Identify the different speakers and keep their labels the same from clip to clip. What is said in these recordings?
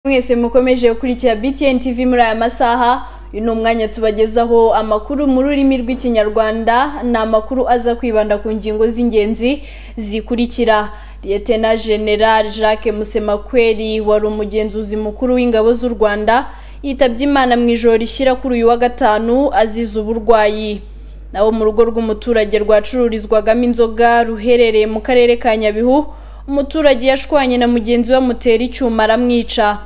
Speaker 1: mwese mukomeje gukurikira BTN TV muri aya masaha uyu ni umwanya tubagezaho amakuru mu rurimi rw'ikinyarwanda ni amakuru aza kwibanda ku ngingo z'ingenzi zikurikira liyetena general jacques musemakweli wari umugenzuzi mukuru w'ingabo z'u rwanda yitabye imana mu ijoro rishyira kuri uyu wa gatanu azize uburwayi naho mu rugo rw'umuturage rwacururizwagamo inzoga ruherereye mu karere ka nyabihu umuturage yashwanye na mugenzi we amutera icyuma aramwica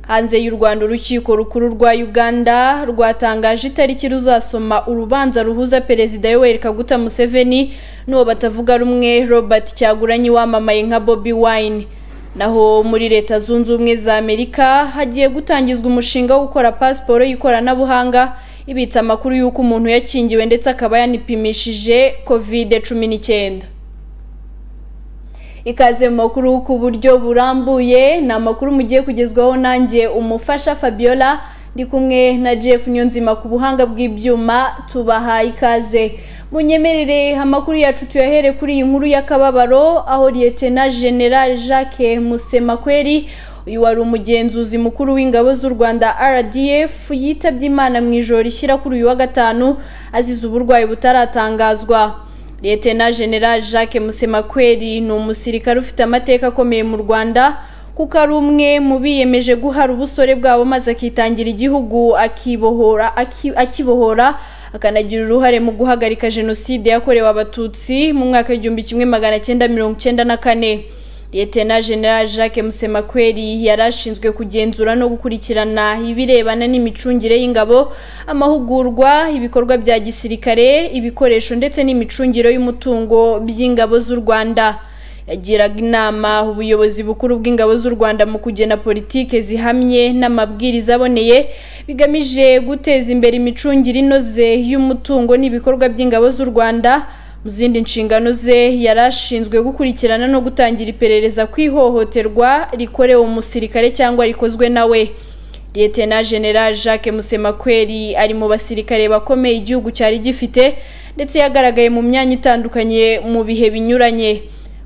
Speaker 1: hanze y'u rwanda urukiko rukuru rwa uganda rwatangaje itariki ruzasoma urubanza ruhuza perezida yoweri kaguta museveni n'uwo batavuga rumwe robert cyaguranyi wamamaye nka bobi wine naho muri leta zunze ubumwe za amerika hagiye gutangizwa umushinga wo gukora pasiporo y'ikoranabuhanga ibitsa amakuru y'uko umuntu yakingiwe ndetse akaba yanipimishije kovide cumi n'icyenda ikaze mu makuru ku buryo burambuye ni amakuru mugiye kugezwaho nanjye umufasha fabiola ndi kumwe na jeff nyonzima ku buhanga bw'ibyuma tubahaye ikaze munyemerere amakuru yacu tuyahere kuri iyi nkuru y'akababaro aho liyetena general jacques musemakweri uyu wari umugenzuzi mukuru w'ingabo z'u rwanda rdf yitabye imana mu ijoro rishyira kuri uyu wa gatanu azize uburwayi butaratangazwa liyetena general jacques musemakweli ni umusirikare ufite amateka akomeye mu rwanda kuko ari umwe mu biyemeje guhara ubusore bwabo maze akitangira igihugu akibohora akibohora akanagira uruhare mu guhagarika jenoside yakorewe abatutsi mu mwaka w'igihumbi kimwe magana cyenda mirongo cyenda na kane liyetena general jacques musemakweli yari ashinzwe kugenzura no gukurikirana ibirebana n'imicungire y'ingabo amahugurwa ibikorwa bya gisirikare ibikoresho ndetse n'imicungire y'umutungo by'ingabo z'u rwanda yagiraga inama ubuyobozi bukuru bw'ingabo z'u rwanda mu kugena politike zihamye n'amabwiriza aboneye bigamije guteza imbere imicungire inoze y'umutungo n'ibikorwa by'ingabo z'u rwanda mu zindi nshingano ze yari ashinzwe gukurikirana no gutangira iperereza ku ihohoterwa rikorewe umusirikare cyangwa rikozwe nawe liyetena general jacques musemakweli ari mu basirikare bakomeye igihugu cyari gifite ndetse yagaragaye mu myanya itandukanye mu bihe binyuranye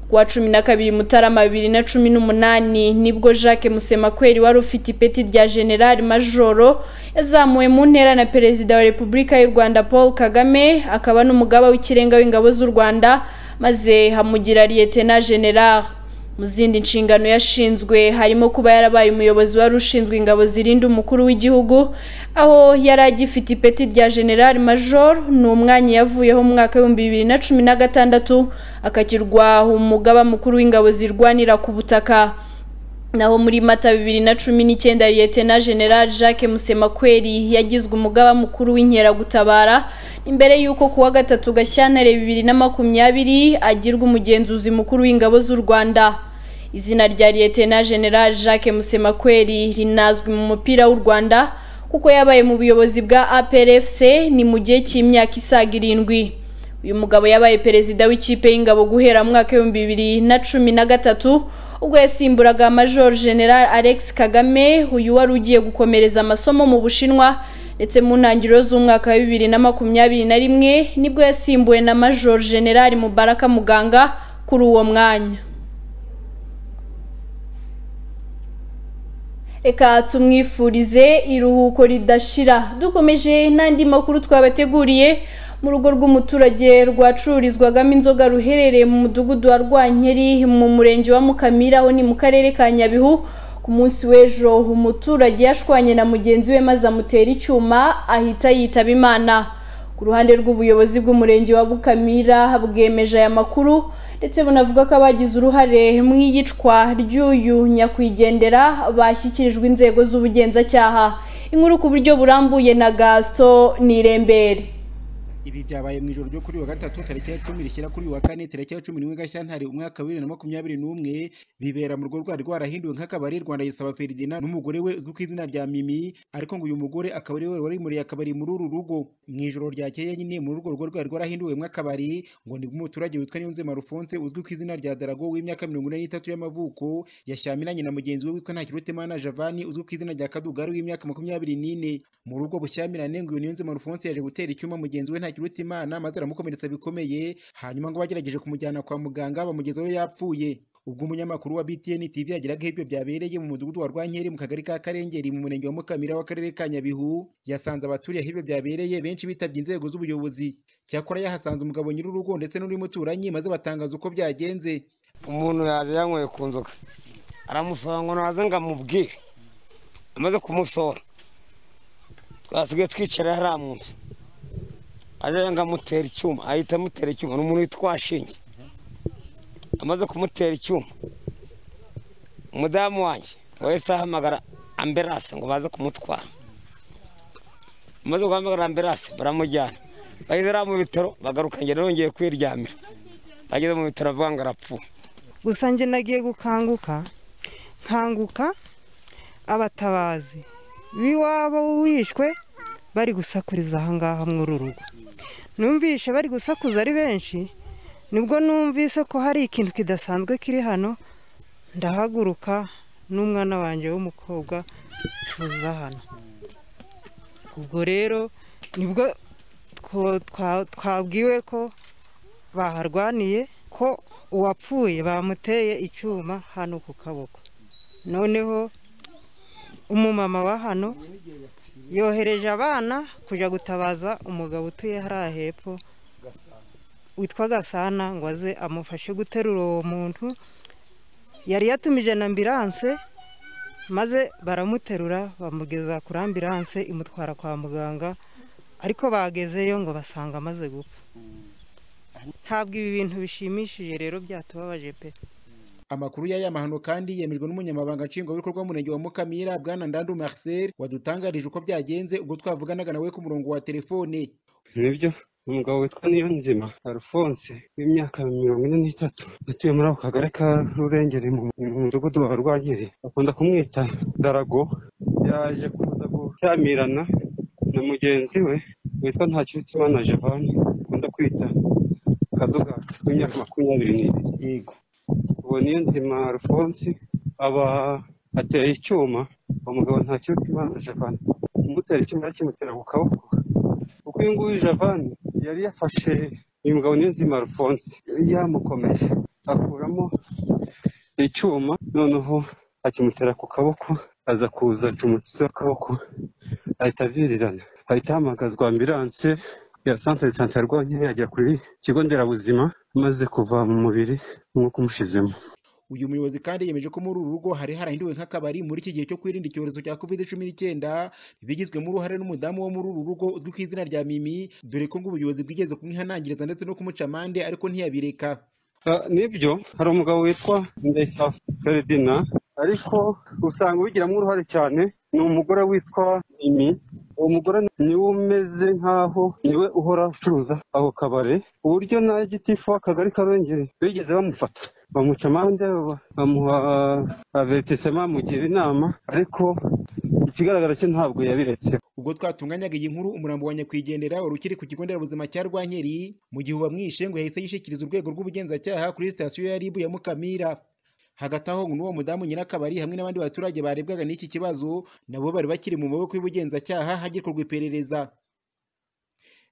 Speaker 1: kuwa cumi na kabiri mutarama bibiri na cumi n'umunani nibwo jacques musemakweli wari ufite ipeti rya general majoro yazamuwe mu ntera na perezida wa repubulika y'u rwanda paul kagame akaba n'umugaba w'ikirenga w'ingabo z'u rwanda maze hamugira liyetena general mu zindi nshingano yashinzwe harimo kuba yarabaye umuyobozi wari ushinzwe ingabo zirinda umukuru w'igihugu aho yari agifite ipeti rya general major ni umwanya yavuyeho mu mwaka w'ibihumbi bibiri na cumi na gatandatu akakirwa umugaba mukuru w'ingabo zirwanira ku butaka naho muri mata bibiri na cumi n'icyenda liyetena general jacques musemakweli yagizwe umugaba mukuru w'inkeragutabara imbere y'uko ku wa gatatu gashyantare bibiri na makumyabiri agirwa umugenzuzi mukuru w'ingabo z'u rwanda izina rya liyetena general jacques musemakweli rinazwi mu mupira w'u rwanda kuko yabaye mu buyobozi bwa aprfc ni mu gihe cy'imyaka isaga irindwi uyu mugabo yabaye perezida w'ikipe y'ingabo guhera mu mwaka w'ibihumbi bibiri na cumi na gatatu ubwo yasimburaga major general alex kagame uyu wari ugiye gukomereza amasomo mu bushinwa ndetse mu ntangiriro z'umwaka wa bibiri na makumyabiri na rimwe nibwo yasimbuwe na major general mubaraka muganga kuri uwo mwanya reka tumwifurize iruhuko ridashira dukomeje n'andi makuru twabateguriye mu rugo rw'umuturage rwacururizwagamo inzoga ruherereye mu mudugudu wa rwankeri mu murenge wa mukamira aho ni mu karere ka nyabihu ku munsi w'ejo umuturage yashwanye na mugenzi we maze amutera icyuma ahita yitaba imana ku ruhande rw'ubuyobozi bw'umurenge wa bukamira bwemeje aya makuru ndetse bunavuga ko abagize uruhare mu iyicwa ry'uyu nyakwigendera bashyikirijwe inzego z'ubugenzacyaha inkuru ku buryo burambuye na gasito nirembere
Speaker 2: ibi byabaye mu ijoro ryo kuri wa gatatu tariki ya cumi rishyira kuri wa kane tariki ya cumi n'imwe gashyantare umwaka wa bibiri na makumyabiri n'umwe bibera mu rugo rwari rwarahinduwe nk'akabari rwanda gisaba feridina n'umugore we uzwi ku izina rya mimi ariko ngo uyu mugore akaba ari we wari muri akabari muri uru rugo mu ijoro ryakeye nyine muri urwo rugo rwari rwarahinduwe mw'akabari ngo nibwo umuturage witwa niyonzima rufonse uzwi ku izina rya darago w'imyaka mirongo ine n'itatu y'amavuko yashyamiranye na mugenzi we witwa ntakirutemana javani uzwi ku izina rya kadugari w'imyaka makumyabiri n'ine muri ubwo bushyamirane ngo uyu niyonzima rufonse yaje gutera icyuma mugenzi we nta kiruta imana maze aramukomeretsa bikomeye hanyuma ngo bagerageje kumujyana kwa muganga bamugezayo yapfuye ubwo umunyamakuru wa BTN TV yageraga aho ibyo byabereye mu mudugudu wa Rwankeri mu kagari ka Karengeri mu murenge wa Mukamira w'akarere ka Nyabihu yasanze abaturiye aho ibyo byabereye benshi bitabye inzego z'ubuyobozi cyakora yahasanze umugabo nyir'urugo ndetse n'undi muturanyi maze batangaza uko byagenze
Speaker 3: umuntu yaje yanyweye ku nzoga aramusaba ngo naze ngo amubwire amaze kumusohora twasigaye twicara hariya mu nzu aje ngo amutere icyuma ahita amutera icyuma ni umuntu witwa Shinge amaze kumutera icyuma umudamu wanjye wahise ahamagara amberase ngo baze kumutwara amaze guhamagara amberase baramujyana bageze hariya mu bitaro bagaruka ngenda yongeye kwiryamira bageze mu bitaro avuga ngo arapfuye
Speaker 4: gusa njye nagiye gukanguka nkanguka abatabazi b'iwabo wishwe bari gusakuriza ahangaha muri uru rugo numvishe bari gusakuza ari benshi nibwo numvise ko hari ikintu kidasanzwe kiri hano ndahaguruka n'umwana wanjye w'umukobwa tuza hano ubwo rero nibwo two- twa- twabwiwe ko baharwaniye ko uwapfuye bamuteye icyuma hano ku kaboko noneho umumama wa hano yohereje abana kujya gutabaza umugabo utuye hariya hepfo witwa gasana ngo aze amufashe guterura uwo muntu yari yatumije na ambiranse maze baramuterura bamugeza kuri ambiranse imutwara kwa muganga ariko bagezeyo ngo basanga amaze gupfa ntabwo ibi bintu bishimishije rero byatubabaje pe
Speaker 2: Amakuru y'aya mahano kandi yemejwe n'umunyamabanga nshingwabikorwa w'umurenge wa Mukamira Bwana Ndandu Marcel wadutangarije uko byagenze ubwo twavuganaga nawe ku murongo wa telefone.
Speaker 5: nibyo umugabo witwa niyo nzima alphonse w'imyaka mirongo ine n'itatu atuye muri ako kagari ka rurengeri mu mu mudugudu wa rwagiri bakunda kumwita darago yaje kuza gushyamirana na mugenzi we witwa ntakirutimana javani akunda kwita kaduga w'imyaka makumyabiri n'ibiri yego uwo niyo nzima alphonse aba ateye icyuma uwo mugabo ntakirutimana javani kumutera icyuma yakimutera ku kaboko kuko uyu nguyu javani yari yafashe uyu mugabo niyonzima alphonse yamukomeje akuramo icyuma noneho akimutera ku kaboko aza kuza aca umutsi w'akaboko ahita avirirana ahita ahamagazwa ambiranse ya santere de sante ya Rwankeri yagera ku kigo nderabuzima amaze kuva mu mubiri umwuka umushizemo
Speaker 2: Uyu muyobozi kandi yemeje ko muri uru rugo hari harahinduwe nk'akabari muri iki gihe cyo kwirinda icyorezo cya covid cumi n'icyenda bigizwemo uruhare n'umudamu wo muri uru rugo uzwi ku izina rya Mimi dore ko ngo ubuyobozi bwigeze kumwihanangiriza ndetse no kumuca amande ariko ntiyabireka.
Speaker 5: Ah, nibyo hari umugabo witwa ndayisaba feredina ariko usanga ubigiramo uruhare cyane ni umugore witwa mimi uwo mugore niwe umeze nk'aho niwe uhora ucuruza ako kabari ku buryo na gitifu w'akagari ka Rwengeri bigeze bamufata bamuca amande ba- bamuha avertisema amugira inama ariko ikigaragara cyo ntabwo yabiretse
Speaker 2: Ubwo twatunganyaga iyi nkuru umurambo wa nyakwigendera wari ukiri ku kigo nderabuzima cya Rwankeri mu gihe uwamwishe ngo yahise yishikiriza urwego rw'ubugenzacyaha kuri sitasiyo ya RIB ya Mukamira. Hagati aho ngo n'uwo mudamu nyirakabari hamwe n'abandi baturage barebwaga n'iki kibazo nabo bari bakiri mu maboko y'ubugenzacyaha hagikorwa iperereza.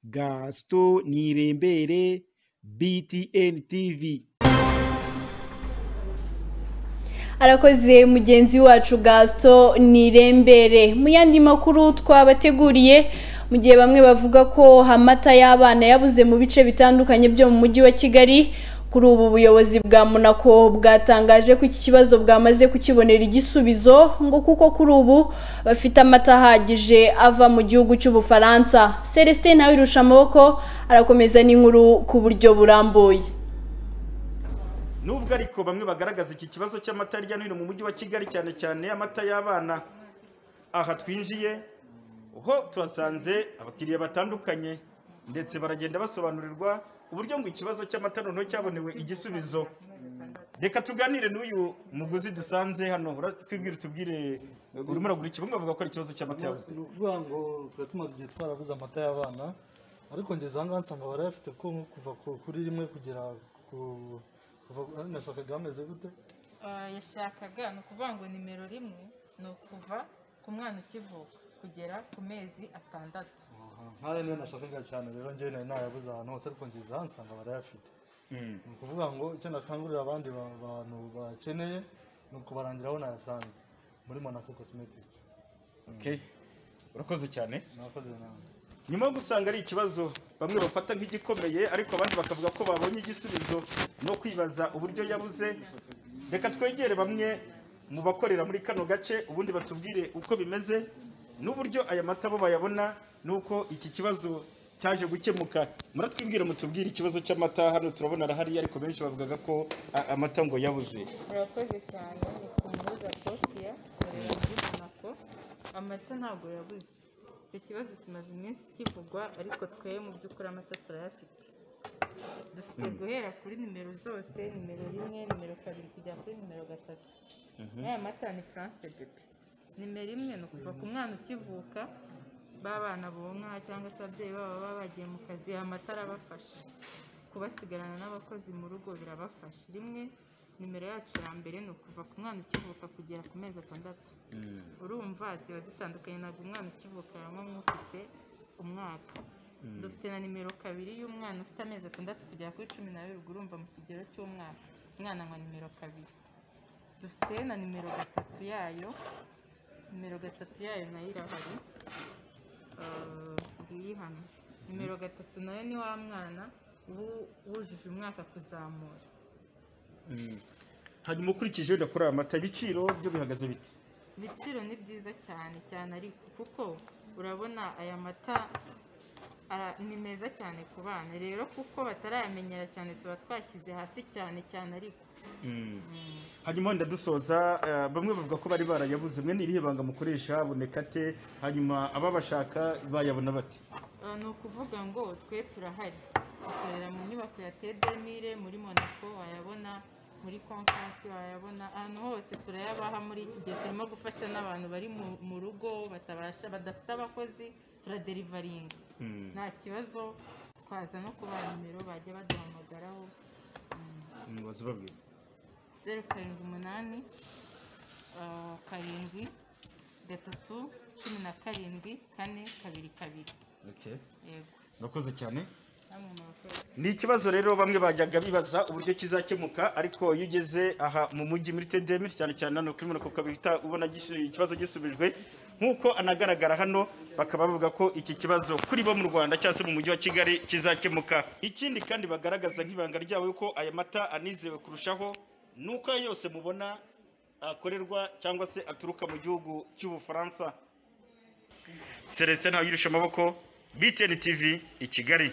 Speaker 2: Gaston Nirembere BTN TV
Speaker 1: arakoze mugenzi wacu gasito nirembere mu yandi makuru twabateguriye mu gihe bamwe bavuga ko amata y'abana yabuze mu bice bitandukanye byo mu mujyi wa kigali kuri ubu buyobozi bwa monaco bwatangaje ko iki kibazo bwamaze kukibonera igisubizo ngo kuko kuri ubu bafite amata ahagije ava mu gihugu cy'ubufaransa celestin nawe irusha amaboko arakomeza n'inkuru ku buryo burambuye
Speaker 6: Nubwo ariko bamwe bagaragaza iki kibazo cy'amata hirya no hino mu mujyi wa Kigali cyane cyane amata y'abana aha twinjiye ho turasanze abakiriya batandukanye ndetse baragenda basobanurirwa uburyo ngo ikibazo cy'amata noneho cyabonewe igisubizo reka tuganire n'uyu muguzi dusanze hano twibwire tubwire urimo uragura iki bamwe bavuga ko ari ikibazo cy'amata yabuze
Speaker 7: ni ukuvuga ngo tuba tumaze igihe twaraguze amata y'abana ariko ngeze aha ngaha nsanga barayafite kuko nko kuva ku- kuri rimwe kugera ku kuva ari nashakaga hameze gute
Speaker 8: Ah, yashakaga ni ukuvuga ngo nimero rimwe ni ukuva ku mwana ukivuka kugera ku mezi atandatu
Speaker 7: nk'aya niyo nashakaga cyane rero njyewe nari nayabuze ahantu hose ariko ngeze aha nsanga barayafite ni ukuvuga ngo icyo nakangurira abandi ba- bantu bakeneye ni ukubarangiraho nayasanze muri monaco cosmetic
Speaker 6: Okay. urakoze cyane
Speaker 7: mwakoze nawe
Speaker 6: nyuma yo gusanga ari ikibazo bamwe bafata nk'igikomeye ariko abandi bakavuga ko babonye igisubizo no kwibaza uburyo yabuze reka twegere bamwe mu bakorera muri kano gace ubundi batubwire uko bimeze n'uburyo aya mata bo bayabona n'uko iki kibazo cyaje gukemuka muratwibwire mutubwire ikibazo cy'amata hano turabona arahari ariko benshi bavugaga ko a- amata ngo yabuze
Speaker 8: urakoze cyane nitwa umuroza sofiya nkorera muri monaco amata ntabwo yabuze icyo kibazo kimaze iminsi kivugwa ariko twe mu by'ukuri amata turayafite dufite guhera kuri nimero zose nimero rimwe nimero kabiri kugera kuri nimero gatatu n'aya mata ni france bebe nimero imwe ni ukuva ku mwana ukivuka b'abana bonka cyangwa se ababyeyi babo baba bagiye mu kazi amata arabafasha kubasigarana n'abakozi mu rugo birabafasha rimwe nimero yacu ya mbere ni ukuva ku mwana ukivuka kugera ku mezi atandatu urumva ziba zitandukanye ntabwo umwana ukivuka yanywa nk'ufite umwaka dufite na nimero kabiri y'umwana ufite amezi atandatu kugera kuri cumi n'abiri ubwo urumva mu kigero cy'umwaka umwana anywa nimero kabiri dufite na nimero gatatu yayo nimero gatatu yayo nayo irahari Eh, ngiyi hano nimero gatatu nayo ni wa mwana uba wujuje umwaka kuzamura
Speaker 6: hanyuma ukurikije wenda kuri aya mata ibiciro byo bihagaze bite
Speaker 8: ibiciro ni byiza cyane cyane ariko kuko urabona aya mata ara- ni meza cyane ku bana rero kuko batarayamenyera cyane tuba twashyize hasi cyane cyane ariko
Speaker 6: hanyuma wenda dusoza eh, bamwe bavuga ko bari barayabuze mwe ni irihe banga mukoresha aboneka ate hanyuma ababashaka bayabona bate
Speaker 8: Ah, ni ukuvuga ngo twe turahari dukorera mu nyubako ya tedemire muri monaco wayabona muri konfasi wayabona ahantu hose turayabaha muri iki gihe turimo gufasha n'abantu bari mu- mu rugo batabasha badafite abakozi turaderivaringa nta kibazo twaza no kuba nimero bajya baduhamagaraho
Speaker 6: mubaze babwira
Speaker 8: zeru karindwi umunani ah, karindwi gatatu cumi na karindwi kane kabiri kabiri yego
Speaker 6: murakoze cyane
Speaker 8: namwe murakoze
Speaker 6: ni ikibazo rero bamwe bajyaga bibaza uburyo kizakemuka ariko iyo ugeze aha mu mujyi muri tedemi cyane cyane hano kuri monaco ukaba uhita ubona gis- ikibazo gisubijwe nk'uko anagaragara hano bakaba bavuga ko iki kibazo kuri bo mu rwanda cyangwa se mu mujyi wa kigali kizakemuka ikindi kandi bagaragaza nk'ibanga ryabo yuko aya mata anizewe kurushaho ni uko ayo yose mubona akorerwa cyangwa se aturuka mu gihugu cy'ubufaransa celestin ntawuyirisha amaboko btn tv i kigali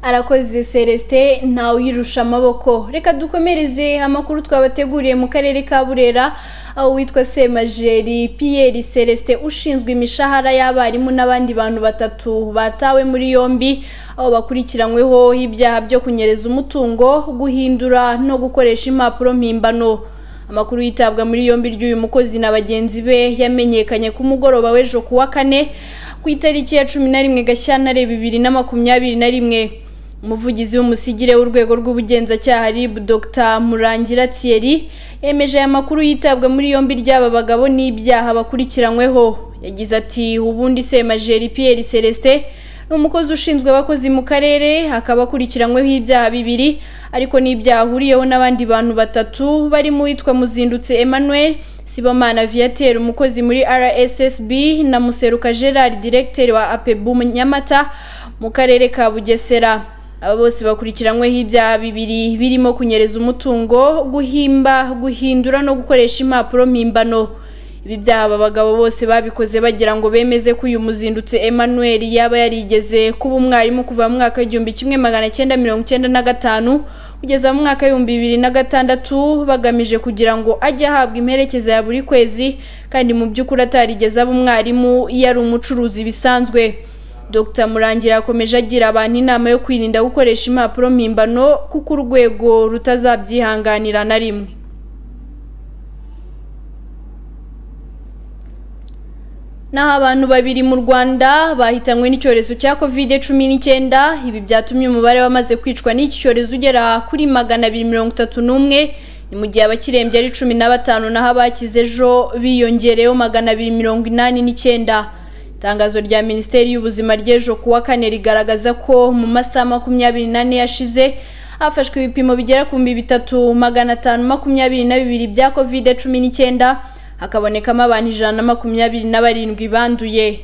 Speaker 1: arakoze celestin ntawuyirusha amaboko reka dukomereze amakuru twabateguriye mu karere ka burera aho witwa semajeri piyeri celestin ushinzwe imishahara y'abarimu n'abandi bantu batatu batawe muri yombi aho bakurikiranyweho ibyaha byo kunyereza umutungo guhindura no gukoresha impapuro mpimbano amakuru yitabwa muri yombi ry'uyu mukozi na bagenzi be yamenyekanye ku mugoroba w'ejo ku wa kane ku itariki ya cumi na rimwe gashyantare bibiri na makumyabiri na rimwe umuvugizi w'umusigire w'urwego rw'ubugenzacyaha rib dr murangira thierry yemeje aya makuru yitabwa muri yombi ry'aba bagabo n'ibyaha bakurikiranyweho yagize ati ubundi semajeri pierre celestin ni umukozi ushinzwe abakozi mu karere akaba akurikiranyweho ibyaha bibiri ariko n'ibyaha ahuriyeho n'abandi bantu batatu barimo uwitwa muzindutse emmanuel sibomana viateur umukozi muri rssb na museruka gerard directeur wa apebu nyamata mu karere ka bugesera aba bose bakurikiranyweho ibyaha bibiri birimo kunyereza umutungo guhimba guhindura no gukoresha impapuro mpimbano ibi byaha aba bagabo bose babikoze bagira ngo bemeze ko uyu muzindutse emmanuel yaba yarigeze kuba umwarimu kuva mu mwaka w'igihumbi kimwe magana cyenda mirongo cyenda na gatanu kugeza mu mwaka w'ibihumbi bibiri na gatandatu bagamije kugira ngo ajye ahabwa imperekeza ya buri kwezi kandi mu by'ukuri atarigeze aba umwarimu iyo ari umucuruzi bisanzwe Dr Murangira yakomeje agira abantu inama yo kwirinda gukoresha impapuro mpimbano kuko urwego rutazabyihanganira na rimwe naho abantu babiri mu rwanda bahitanywe n'icyorezo cya covid cumi n'icyenda ibi byatumye umubare wamaze kwicwa n'iki cyorezo ugera kuri magana abiri mirongo itatu n'umwe ni mu gihe abakirembye ari cumi na batanu naho abakize ejo biyongereyeho magana abiri mirongo inani n'icyenda itangazo rya minisiteri y'ubuzima ry'ejo kuwa kane rigaragaza ko mu masaha makumyabiri n'ane yashize hafashwe ibipimo bigera ku bihumbi bitatu magana atanu makumyabiri na bibiri bya kovide cumi n'icyenda hakabonekamo abantu ijana na makumyabiri na barindwi banduye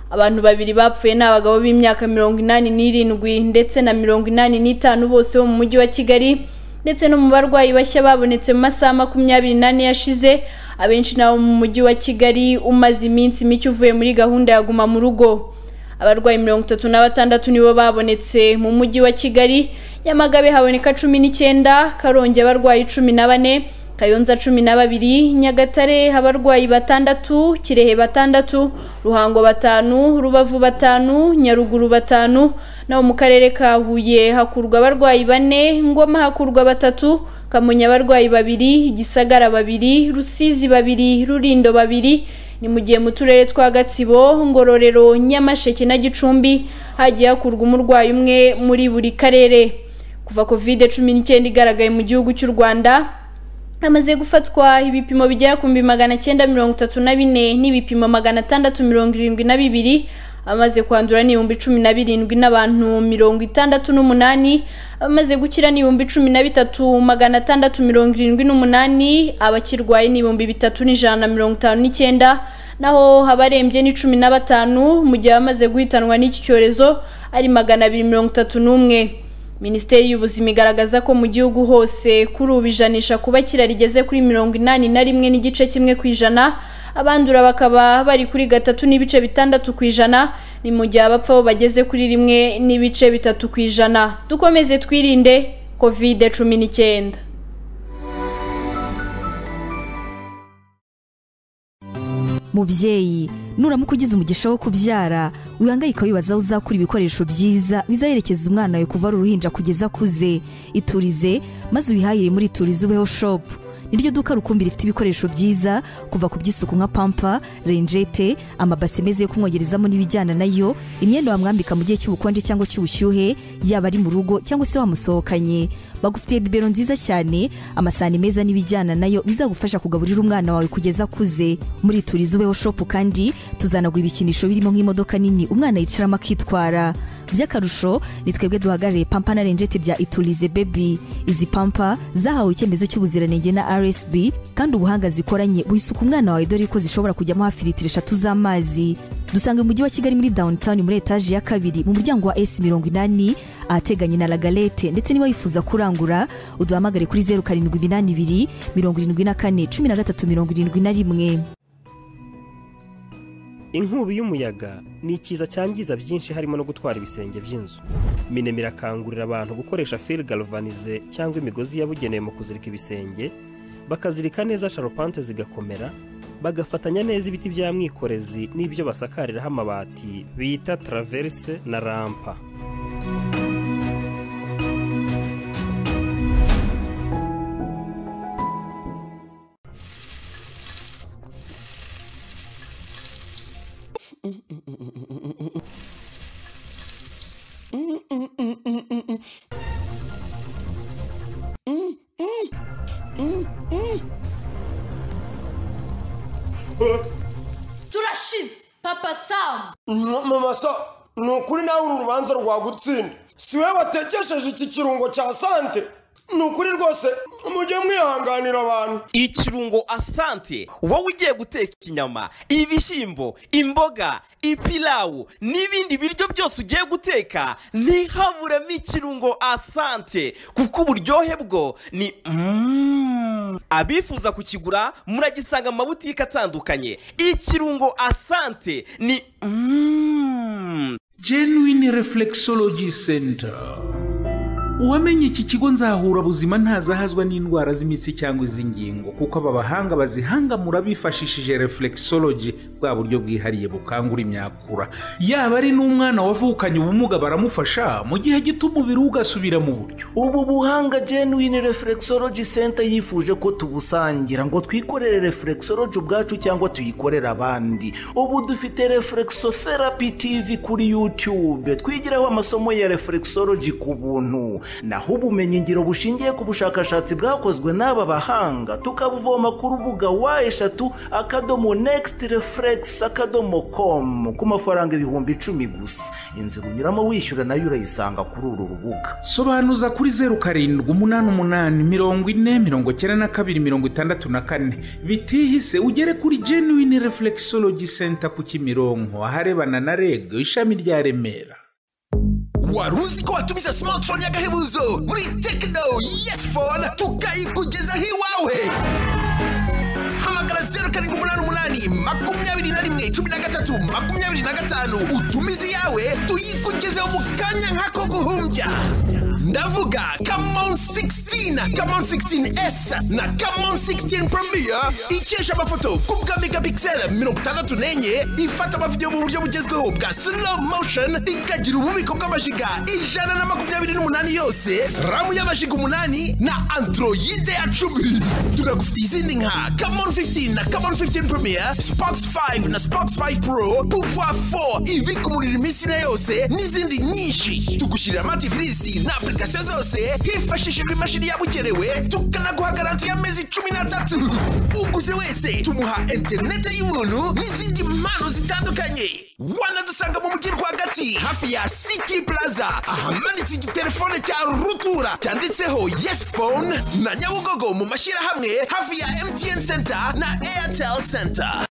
Speaker 1: abantu babiri bapfuye ni abagabo b'imyaka mirongo inani n'irindwi ndetse na mirongo inani n'itanu bose bo mu mujyi wa kigali ndetse no mu barwayi bashya babonetse mu masaha makumyabiri n'ane yashize abenshi ni abo mu mujyi wa kigali umaze iminsi mike uvuye muri gahunda ya guma mu rugo abarwayi mirongo itatu na batandatu nibo babonetse mu mujyi wa kigali nyamagabe haboneka cumi n'icyenda karongi abarwayi cumi na bane kayonza cumi na babiri nyagatare abarwayi batandatu kirehe batandatu ruhango batanu rubavu batanu nyaruguru batanu naho mu karere ka huye hakurwa abarwayi bane ngoma hakurwa batatu kamonyi abarwayi babiri gisagara babiri rusizi babiri rurindo babiri ni mu gihe mu turere twa gatsibo ngororero nyamasheke na gicumbi hagiye hakurwa umurwayi umwe muri buri karere kuva covid cumi n'icyenda igaragaye mu gihugu cy'u rwanda hamaze gufatwa ibipimo bigera ku bihumbi magana cyenda mirongo itatu na bine n'ibipimo magana atandatu mirongo irindwi na bibiri abamaze kwandura ni ibihumbi cumi na birindwi n'abantu mirongo itandatu n'umunani abamaze gukira ni ibihumbi cumi na bitatu magana atandatu mirongo irindwi n'umunani abakirwaye ni ibihumbi bitatu n'ijana na mirongo itanu n'icyenda naho abarembye ni cumi na batanu mu gihe abamaze guhitanwa n'iki cyorezo ari magana abiri mirongo itatu n'umwe minisiteri y'ubuzima igaragaza ko mu gihugu hose kuri ubu ijanisha kuba rigeze kuri mirongo inani na rimwe n'igice kimwe ku ijana abandura bakaba bari kuri gatatu n'ibice bitandatu ku ijana ni mu gihe abapfa bo bageze kuri rimwe n'ibice bitatu ku ijana dukomeze twirinde kovide cumi n'icyenda
Speaker 9: mubyeyi nuramuka ugize umugisha wo kubyara wihangayika wibaza aho uzakura ibikoresho byiza bizaherekeza umwana wawe kuva ari uruhinja kugeza akuze iturize maze uyihahire muri iturize ubeho shopu niryo duka rukumbi rifite ibikoresho byiza kuva ku by'isuku nka pampa renjete amabase meza yo kumwogerezamo n'ibijyana nayo imyenda wamwambika mu gihe cy'ubukonje cyangwa cy'ubushyuhe yaba ari mu rugo cyangwa se wamusohokanye bagufitiye bibero nziza cyane amasahani meza n'ibijyana nayo bizagufasha kugaburira umwana wawe kugeza akuze muri turize ubeho shopu kandi tuzanagura ibikinisho birimo nk'imodoka nini umwana yicaramo akitwara by'akarusho ni twebwe duhagarariye pampa na renjete bya iturize bebi izi pampa zahawe icyemezo cy'ubuziranenge na rsb kandi ubuhanga zikoranye wisuka umwana wawe dore ko zishobora kujyamo hafi litiro eshatu z'amazi dusanga mu mujyi wa kigali muri downtown muri etaje ya kabiri mu muryango wa s mirongo inani ahateganye na lagalete ndetse niba wifuza kurangura uduhamagare kuri zeru karindwi iminani ibiri mirongo irindwi na kane cumi na gatatu mirongo irindwi na rimwe
Speaker 10: inkubi y'umuyaga ni ikiza cyangiza byinshi harimo no gutwara ibisenge by'inzu minema irakangurira abantu gukoresha fil galvanize cyangwa imigozi yabugenewe mu kuzirika ibisenge bakazirika neza sharupante zigakomera bagafatanya neza ibiti bya mwikorezi n'ibyo basakariraho amabati bita traverse na rampa
Speaker 11: turashize papa samu
Speaker 12: mama so ni ukuri nawe uru rubanza rwagutsinda si we watekesheje iki kirungo cya sante ni ukuri rwose mujye mwihanganira abantu
Speaker 13: ikirungo asante wowe ugiye guteka inyama ibishyimbo imboga ipilawu n'ibindi biryo byose ugiye guteka ntihaburemo ikirungo asante kuko uburyohe bwo ni mm. abifuza kukigura muragisanga mu mabutike atandukanye ikirungo asante ni mm.
Speaker 14: genuine reflexology center uwamenye iki kigo nzahura buzima ntazahazwa n'indwara z'imitsi cyangwa iz'ingingo kuko aba bahanga bazihangamura bifashishije reflexology bwa buryo bwihariye bukangura imyakura yaba ari n'umwana wavukanye ubumuga baramufasha mu gihe gito umubiri ugasubira mu buryo
Speaker 15: ubu buhanga genuine reflexology center yifuje ko tubusangira ngo twikorere reflexology ubwacu cyangwa tuyikorere abandi ubu dufite reflexotherapy tv kuri youtube twigiraho amasomo ya reflexology ku buntu naho ubumenyi ngiro bushingiye ku bushakashatsi bwakozwe n'aba bahanga tukabuvoma ku rubuga wa eshatu akadomo next reflex akadomo com ku mafaranga ibihumbi icumi gusa inzira unyuramo wishyura nayo urayisanga kuri uru rubuga
Speaker 14: sobanuza kuri zeru karindwi umunani umunani mirongo ine mirongo icyenda na kabiri mirongo itandatu na kane bitihise ugere kuri genuine reflexology center ku kimironko aharebana na reg ishami rya remera
Speaker 11: wari uzi ko watumiza smartphone y'agahebuzo muri tekino yesi fone tukayikugezaho iwawe hamagara zeru karindwi umunani umunani makumyabiri na rimwe cumi na gatatu makumyabiri na gatanu utumize iyawe tuyikugezeho mu kanya nk'ako guhumbya ndavuga kamon 16 kamon 16s na kamon 16 premier ikesha amafoto ku bwa megapixel mirongo itandatu n'enye ifata amavidewo mu buryo bugezweho bwa slow motion ikagira ububiko bw'amajiga ijana na makumyabiri n'umunani yose ramu y'amajiga umunani na androide ya cumi tunagufitiye izindi nka kamon 15 na kamon 15 premier spox 5 na spox 5 pro pouvoir 4 ibika umuriro iminsi na yose n'izindi nyinshi tugushyirira amativirisi na application zose hifashishijwe imashini yabugenewe tukanaguha garanti y'amezi cumi n'atatu uguze wese tumuha interinete y'ubuntu n'izindi mpano zitandukanye wanadusanga mu mujyi rwagati hafi ya city plaza ahamanitse igitelefone cya rutura cyanditseho yes phone na nyabugogo mu mashyirahamwe hafi ya mtn center na airtel center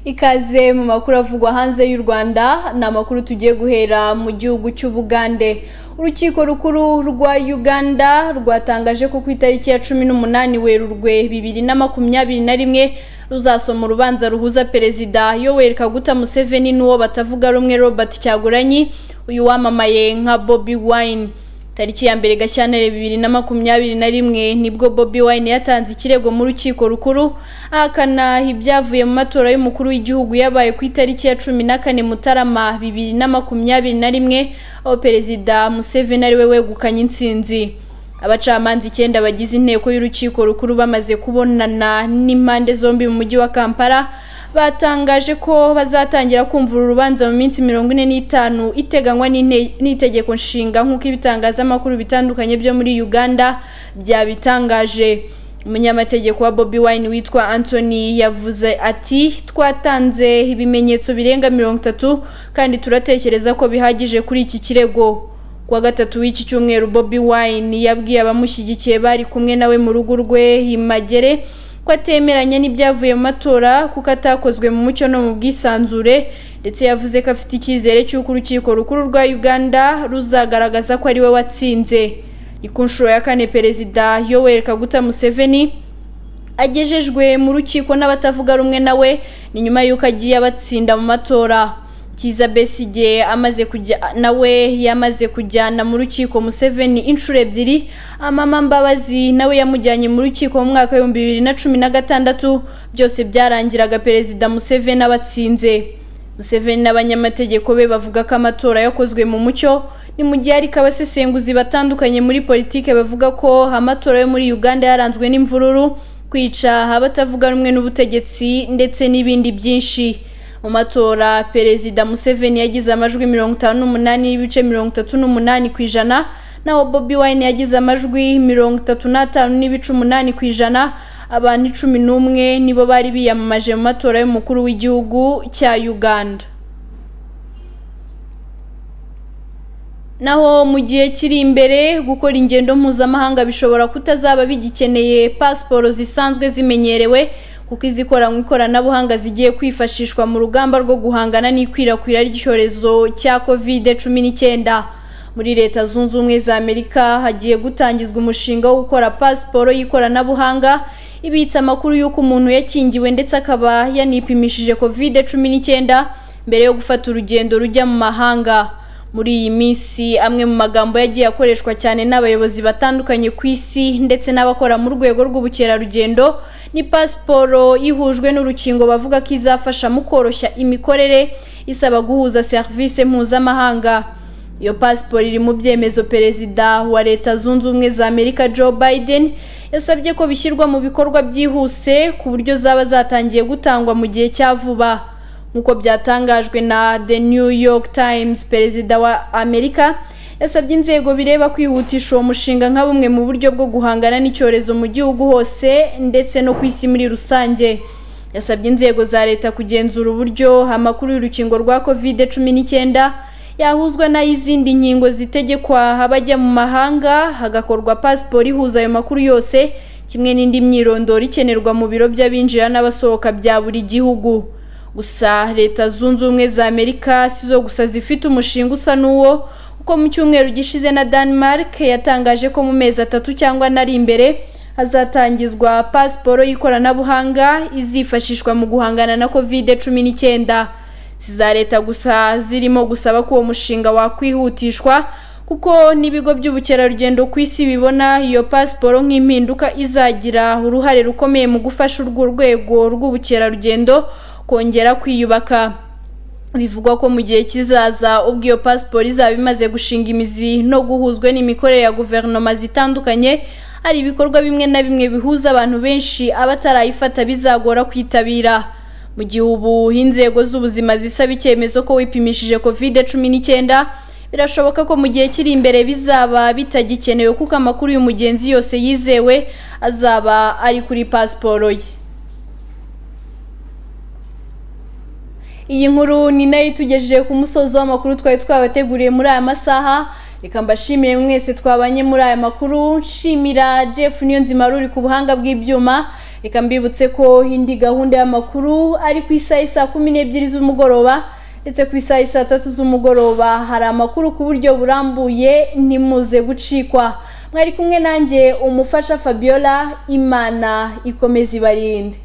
Speaker 1: ikaze mu makuru avugwa hanze y'u rwanda ni amakuru tugiye guhera mu gihugu cy'ubugande urukiko rukuru rwa uganda rwatangaje ko ku itariki ya cumi n'umunani werurwe bibiri na makumyabiri na rimwe ruzasoma urubanza ruhuza perezida yoweri kaguta museveni n'uwo batavuga rumwe robert cyaguranyi uyu wamamaye nka bobi wine tariki ya mbere gashyantare bibiri na makumyabiri na rimwe nibwo bobi wine yatanze ikirego mu rukiko rukuru ahakana ibyavuye mu matora y'umukuru w'igihugu yabaye ku itariki ya cumi na kane mutarama bibiri na makumyabiri na rimwe aho perezida museveni ari we wegukanye intsinzi abacamanza icyenda bagize inteko y'urukiko rukuru bamaze kubonana n'impande zombi mu mujyi wa kampala batangaje ko bazatangira kumva uru rubanza mu minsi mirongo ine n'itanu iteganywa n'inte- n'itegeko nshinga nk'uko ibitangazamakuru bitandukanye byo muri uganda byabitangaje umunyamategeko wa bobi wine witwa anthony yavuze ati twatanze ibimenyetso birenga mirongo itatu kandi turatekereza ko bihagije kuri iki kirego kuwa gatatu w'iki cyumweru bobi wine yabwiye abamushyigikiye bari kumwe nawe mu rugo rwe i magere ko atemeranya n'ibyavuye mu matora kuko atakozwe mu mucyo no mu bwisanzure ndetse yavuze ko afite icyizere cy'uko urukiko rukuru rwa uganda ruzagaragaza ko ari we watsinze ni ku nshuro ya kane perezida yoweri kaguta museveni agejejwe mu rukiko n'abatavuga rumwe nawe ni nyuma y'uko agiye abatsinda mu matora kiza besigye amaze kujya nawe yamaze kujyana mu rukiko museveni inshuro ebyiri amama mbabazi nawe yamujyanye mu rukiko mu mwaka w'ibihumbi bibiri na cumi na gatandatu byose byarangiraga perezida museveni abatsinze museveni n'abanyamategeko be bavuga ko amatora yakozwe mu mucyo ni mu gihe ariko abasesenguzi batandukanye muri politike bavuga ko amatora yo muri uganda yaranzwe n'imvururu kwica abatavuga rumwe n'ubutegetsi ndetse n'ibindi byinshi mu matora perezida museveni yagize amajwi mirongo itanu n'umunani n'ibice mirongo itatu n'umunani ku ijana naho bobi wine yagize amajwi mirongo itatu n'atanu n'ibice umunani ku ijana abantu icumi n'umwe nibo bari biyamamaje mu matora y'umukuru w'igihugu cya uganda naho mu gihe kiri imbere gukora ingendo mpuzamahanga bishobora kutazaba bigikeneye pasiporo zisanzwe zimenyerewe kuko izikoranywe ikoranabuhanga zigiye kwifashishwa mu rugamba rwo guhangana n'ikwirakwira ry'icyorezo cya kovide cumi n'icyenda muri leta zunze ubumwe za amerika hagiye gutangizwa umushinga wo gukora pasiporo y'ikoranabuhanga ibitsa amakuru y'uko umuntu yakingiwe ndetse akaba yanipimishije kovide cumi n'icyenda mbere yo gufata urugendo rujya mu mahanga muri iyi minsi amwe mu magambo yagiye akoreshwa cyane n'abayobozi batandukanye ku isi ndetse n'abakora mu rwego rw'ubukerarugendo ni pasiporo ihujwe n'urukingo bavuga ko izafasha mu koroshya imikorere isaba guhuza serivisi mpuzamahanga iyo pasiporo iri mu byemezo perezida wa leta zunze ubumwe za amerika joe biden yasabye ko bishyirwa mu bikorwa byihuse ku buryo zaba zatangiye gutangwa mu gihe cya vuba nk'uko byatangajwe na the new york times perezida wa amerika yasabye inzego bireba kwihutisha uwo mushinga nka bumwe mu buryo bwo guhangana n'icyorezo mu gihugu hose ndetse no ku isi muri rusange yasabye inzego za leta kugenzura uburyo amakuru y'urukingo rwa covid cumi n'icyenda yahuzwa n'ay'izindi nkingo zitegekwa abajya mu mahanga hagakorwa pasiporo ihuza ayo makuru yose kimwe n'indi myirondoro ikenerwa mu biro by'abinjira n'abasohoka bya buri gihugu gusa leta zunze ubumwe za amerika si zo gusa zifite umushinga usa n'uwo kuko mu cyumweru gishize na Denmark yatangaje ko mu mezi atatu cyangwa n'ari imbere hazatangizwa pasiporo y'ikoranabuhanga izifashishwa mu guhangana na kovide cumi n'icyenda si za leta gusa zirimo gusaba ko uwo mushinga wakwihutishwa kuko n'ibigo by'ubukerarugendo ku isi bibona iyo pasiporo nk'impinduka izagira uruhare rukomeye mu gufasha urwo rwego rw'ubukerarugendo kongera kwiyubaka bivugwa ko mu gihe kizaza ubwo iyo pasiporo izaba imaze gushinga imizi no guhuzwa n'imikorere ya guverinoma zitandukanye hari ibikorwa bimwe na bimwe bihuza abantu benshi abatarayifata bizagora kwitabira mu gihe ubu inzego z'ubuzima zisaba icyemezo ko wipimishije kovide cumi n'icyenda birashoboka ko mu gihe kiri imbere bizaba bitagikenewe kuko amakuru y'umugenzi yose yizewe azaba ari kuri pasiporo ye iyi nkuru ni nayo itugejeje ku musozi w'amakuru twari twabateguriye muri aya masaha reka mbashimire mwese twabanye muri aya makuru nshimira jeff niyonzima ruri ku buhanga bw'ibyuma reka mbibutse ko indi gahunda y'amakuru ari ku isaha saa kumi n'ebyiri z'umugoroba ndetse ku isaha saa tatu z'umugoroba hari amakuru ku buryo burambuye ntimuze gucikwa mwari kumwe nanjye umufasha fabiola imana ikomeza ibarinde